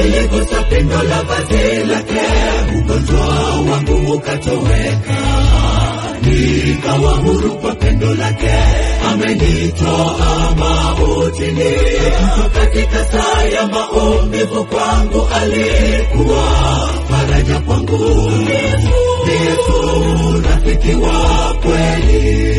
niligusa pindo la vazi lake, ugonjwa wangu ukatoweka, nikawa huru kwa pendo lake. Amenitoa mautini, katika saa ya maumivu kwangu alikuwa faraja kwangu. Ni Yesu rafiki wa kweli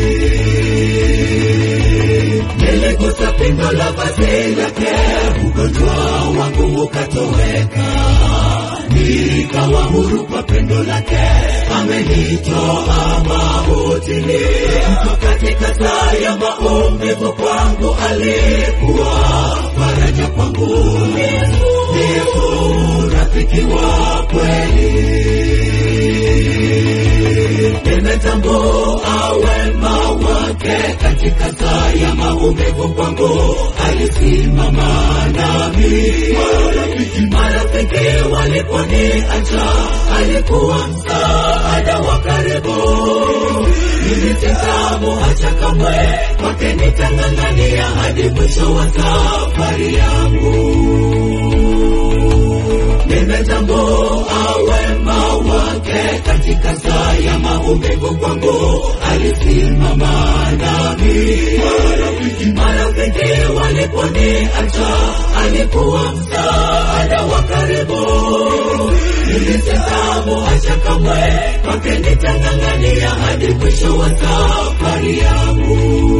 niligusa pindo la vazi lake, ugonjwa wangu ukatoweka, nikawa huru kwa pendo lake. Amenitoa mautini, katika saa ya maumivu kwangu alikuwa faraja kwangu. Ni Yesu rafiki wa kweli nimetambua wema wake katika saa ya maumivu kwangu, alisimama nami. Marafiki waliponiacha, alikuwa msaada wa karibu. Nilisitamuacha kamwe, kwake nitang'ang'ania hadi mwisho wa safari yangu nimetambua wema wake katika saa ya maumivu kwangu, alisimama nami. Marafiki waliponiacha, alikuwa msaada wa karibu. Nilisitamuacha kamwe, kwake nitang'ang'ania hadi mwisho wa safari yangu.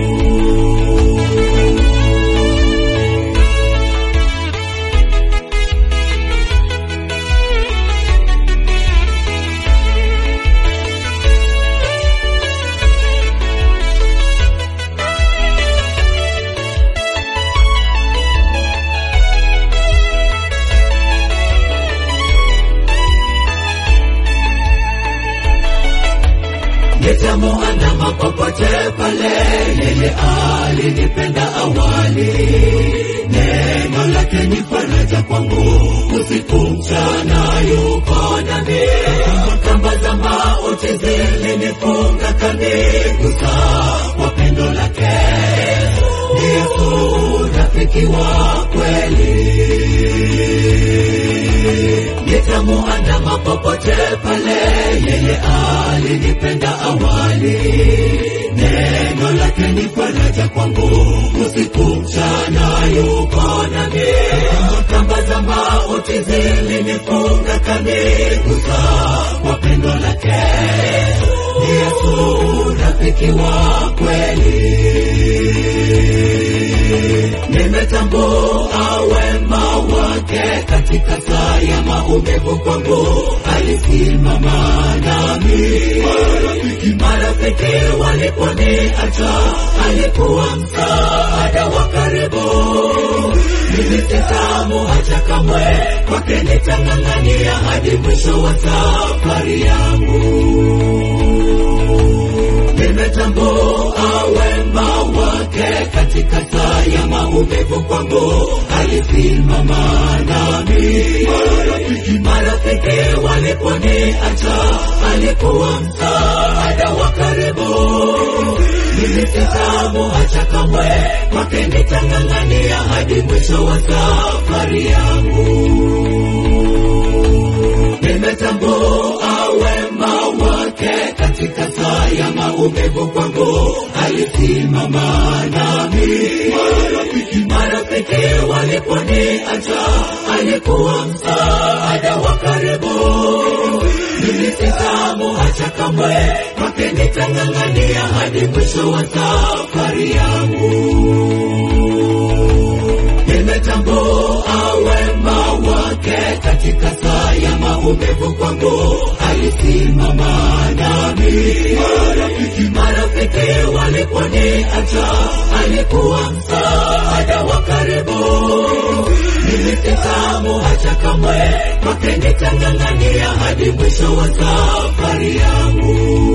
nitamuandama popote pale, yeye alinipenda awali. Neno lake ni faraja kwangu, usiku mchana yuko nami. Kamba za mauti zilinifunga, kanigusa kwa pendo lake. Ni Yesu rafiki wa kweli nitamuandama popote pale, yeye alinipenda awali. Neno lake ni faraja kwangu, usiku mchana yuko nami. Kamba za mauti zilinifunga, kanigusa kwa pendo lake. Ni Yesu rafiki wa kweli nimetambua wema wake katika saa ya maumivu kwangu, alisimama nami. Marafiki waliponiacha, alikuwa msaada wa karibu. Nilisitamuacha kamwe, kwake nitang'ang'ania hadi mwisho wa safari yangu nimetambua wema wake katika saa ya maumivu kwangu, alisimama nami. Marafiki waliponiacha, alikuwa msaada wa karibu. Nilisitamuacha kamwe, kwake nitang'ang'ania hadi mwisho wa safari yangu nimetambua wema wake katika saa ya maumivu kwangu, alisimama nami. Marafiki waliponiacha, alikuwa msaada wa karibu. Nilisitamuacha kamwe, kwake nitang'ang'ania hadi mwisho wa safari yangu nimetambua wema wake katika saa ya maumivu kwangu, alisimama nami. Marafiki waliponiacha, alikuwa msaada wa karibu. Nilisitamuacha kamwe, kwake nitang'ang'ania hadi mwisho wa safari yangu.